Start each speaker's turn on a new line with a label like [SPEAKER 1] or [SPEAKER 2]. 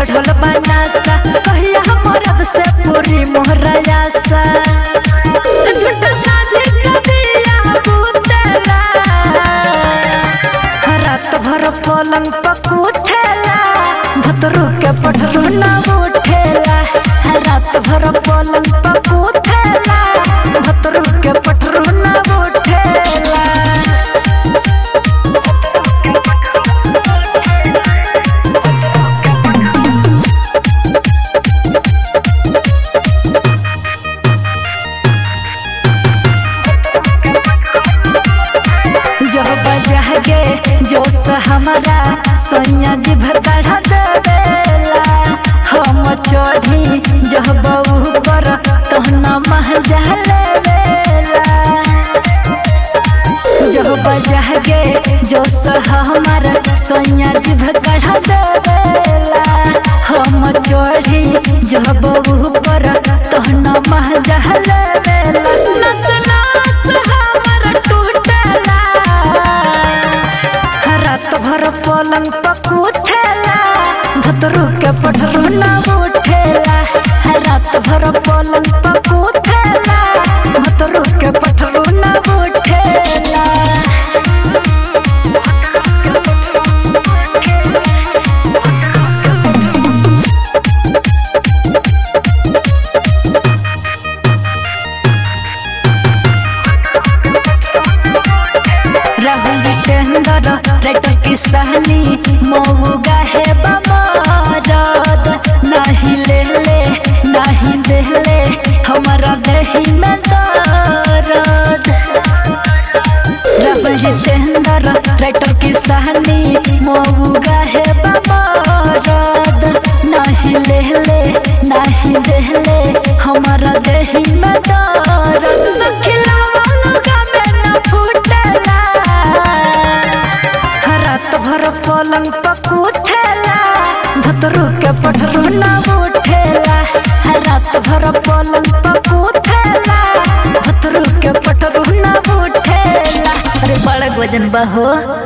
[SPEAKER 1] चढ़ल बनासा कहिया मरद से पूरी मोहरा आशा झूठ साझी कदिया बुतेला रात भर पलंग पकूथेला भतरू के पठरू ना उठेला रात भर पलंग पकूथेला भतरू के पठरू ना उठेला जब बजह गे जोश हमारा सोनिया जी भर बढ़ा देवेला हम चढ़ी जब बहू पर तहना मह लेवेला जब बजह गे जोश हमारा सोनिया जी भर बढ़ा देवेला हम चढ़ी जब बहू पर तहना मह लेवेला नस नस हमर टूटेला रात भर पलंग पकूथेला भतरू के पठरू ना उठेला रात भर पलंग पकूथेला भतरू के पठरू ना उठेला राहुल टेंडर रेट की सहनी मऊ गाहे बमरद नहीं ले ले नहीं दे ले हमारा दही में दर्द राहुल टेंडर रेट की सहनी मऊ गाहे बमरद नहीं ले ले नहीं दे ले हमारा दही में दर्द सखिला वाला में न फूटेला रात भर पलंग पकूथेला भतरू के पठरू ना उठेला रात भर पलंग पकूथेला भतरू के पठरू ना उठेला अरे बड़ा वजन बा हो